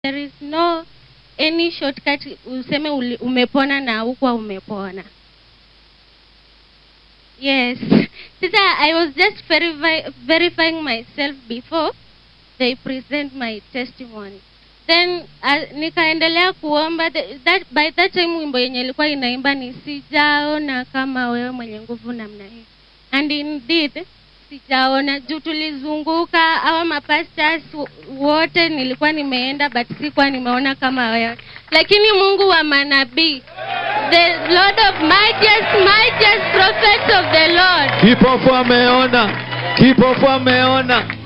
there is no any shortcut useme uli, umepona na hukuwa umepona yes sasa i was just verify, verifying myself before they present my testimony then uh, nikaendelea kuomba the, that, by that time wimbo yenye ilikuwa inaimba ni sijaona kama wewe mwenye nguvu namna hii and indeed sijaona juu tulizunguka awa mapastors wote nilikuwa nimeenda but sikuwa nimeona kama wewe lakini mungu wa manabii the lord of mightiest mightiest prophet of the lord kipofu ameona kipofu ameona